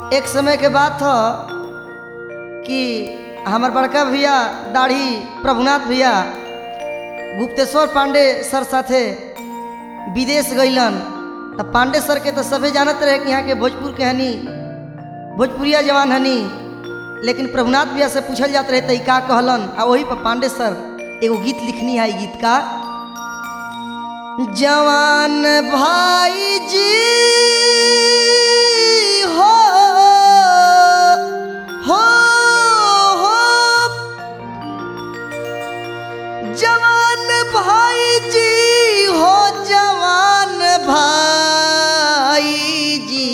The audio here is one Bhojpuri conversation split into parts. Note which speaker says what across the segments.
Speaker 1: एक समय के बात था कि हमार बड़का भैया दाढ़ी प्रभुनाथ भैया गुप्तेश्वर पांडे सर साथे विदेश गईलन तो पांडे सर के तो सभे जानत रहे कि यहाँ के भोजपुर के हनी भोजपुरिया जवान हनी लेकिन प्रभुनाथ भैया से पूछल जात रहे तो का कहलन आ वही पर पांडे सर एगो गीत लिखनी है ई गीत का जवान भाई जी हो हो हो जवान भाई जी हो जवान भाई जी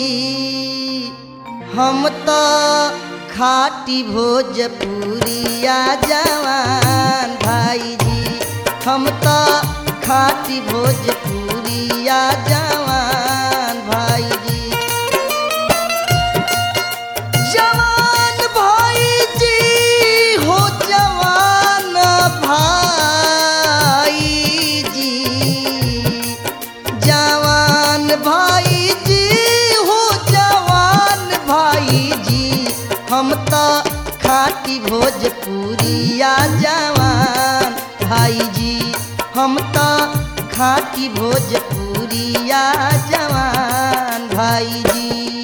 Speaker 1: हम तो खाटी भोजपुरिया जवान भाई जी हम तो खाटी भोजपुरिया जवान भाई जी जवान भाई जी हो जवान भाई जी जवान भाई जी हो जवान भाई जी हम तो खाटी भोजपुरिया जवान भाई जी हम तो खाटी भोजपुरिया जवान भाई जी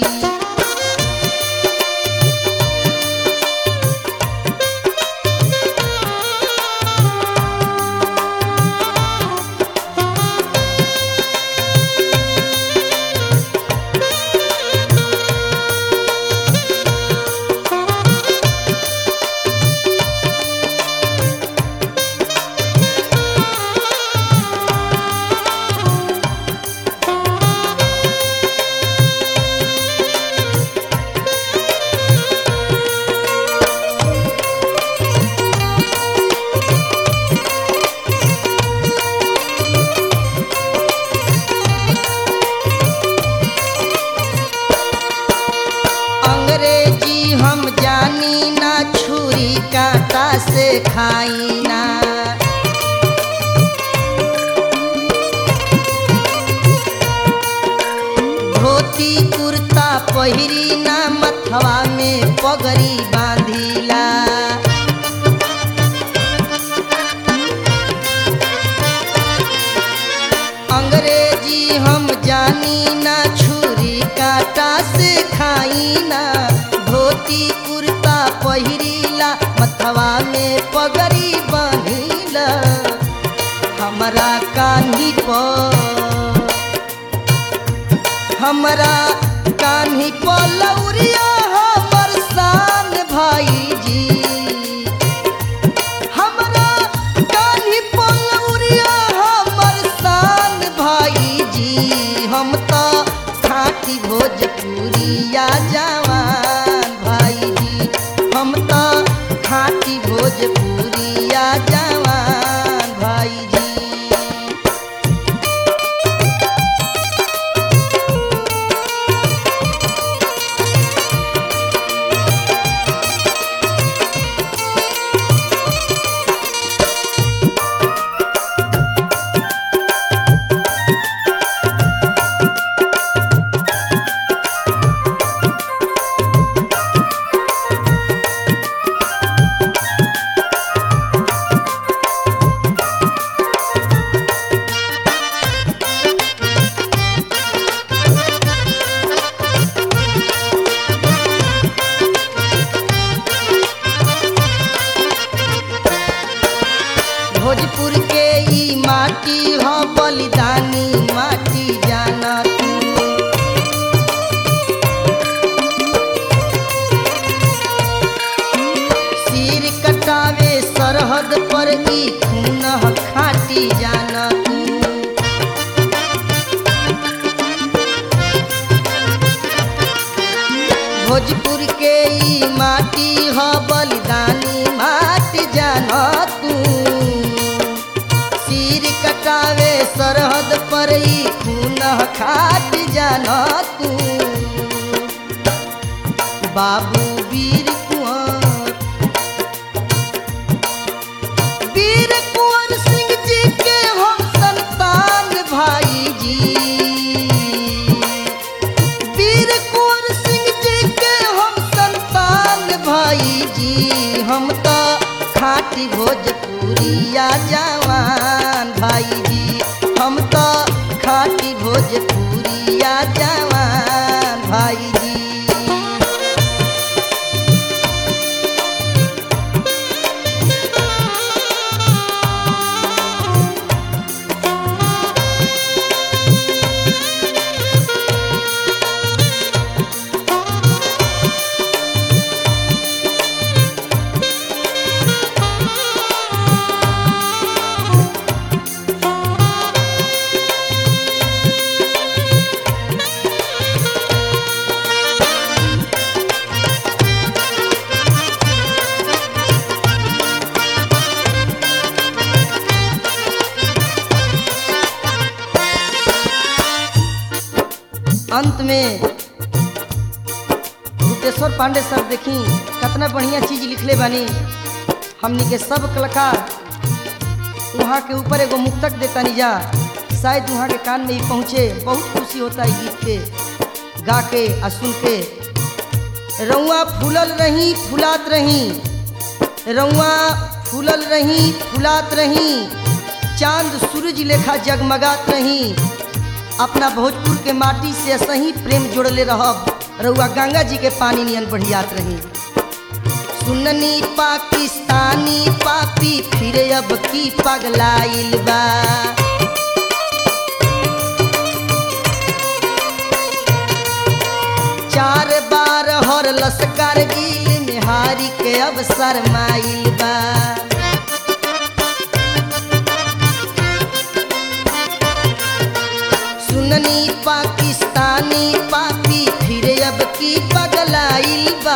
Speaker 1: अंग्रेजी हम जानी ना छुरी कांटा से खाई ना धोती कुर्ता पहिरी ना मथवा में पगड़ी बांधिला अंग्रेजी हम जानी ना छुरी काटा से खाई ना धोती कुर्ता पहिरीला मथवा में पगड़ी बनिला हमरा कान्ही पर हमरा कान्ही पर लौरिया हमर शान भाई जी हमरा कान्ही पलौरिया हमर शान भाई जी हम तो खाटी भोजपुरिया जवान भाई जी हम तो खाटी भोजपुरिया जवान भाई जी भोजपुर के ई माटी ह बलिदानी माटी जाना तू सिर कटावे सरहद पर ई खून ह खाटी जाना तू भोजपुर के ई माटी ह बलिदानी माटी जाना तू सिर कटावे सरहद पर ई खून खाट जाना तू बाबू वीर कुंवर वीर कुंवर सिंह जी के हम संतान भाई जी वीर कुंवर सिंह जी के भाई जी हम तो खाटी भोजपुरिया जवान भाई जी हम तो खाटी भोजपुरिया जवान भाई जी अंत में गुप्तेश्वर पांडे सर देखी कितना बढ़िया चीज लिखले बानी हमनी के सब कलाकार वहाँ के ऊपर एगो मुक्तक देता निजा शायद वहाँ के कान में ही पहुँचे बहुत खुशी होता है गीत के गा के आ सुन के रउआ फूलल रही फुलात रही रउआ फूलल रही फुलात रही चांद सूरज लेखा जगमगात रही अपना भोजपुर के माटी से सही प्रेम जोड़ले रहब रउआ गंगा जी के पानी नियन बढ़ियात रही सुननी पाकिस्तानी पापी फिर अब की पगलाइल बा चार बार हर लश्कर गिल में हारी के अब शरमाइल बा सुननी पाकिस्तानी पापी फिर अब की पगलाइल बा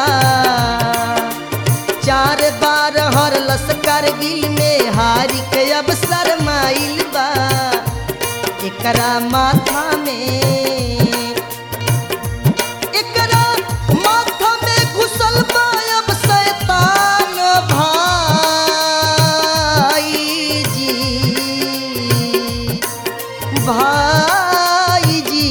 Speaker 1: चार बार हर लश्कर गिल में हारी के अब शरमाइल बा एकरा माथा में एकरा माथा में घुसल बा अब शैतान भाई जी भाई जी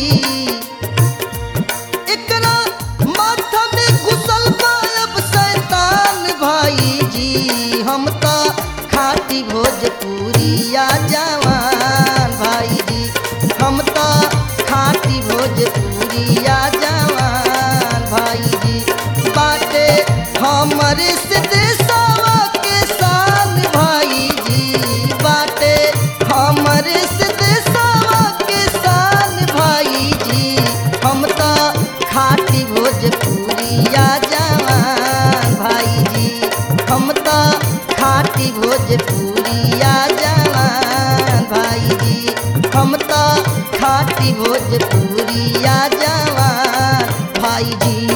Speaker 1: एकरा माथा में घुसल बा अब शैतान भाई जी हम तो खाटी भोजपुरिया जवान भाई जी हम तो खाटी भोजपुरिया जवान भाई जी बाटे हमरे से देशवा के शान भाई जी बाटे हमरे से देशवा के शान भाई जी हम तो खाटी भोजपुरिया जवान भाई जी हम तो खाटी भोजपुरिया जवान भाई जी हम तो खाटी भोजपुरिया जवान भाई जी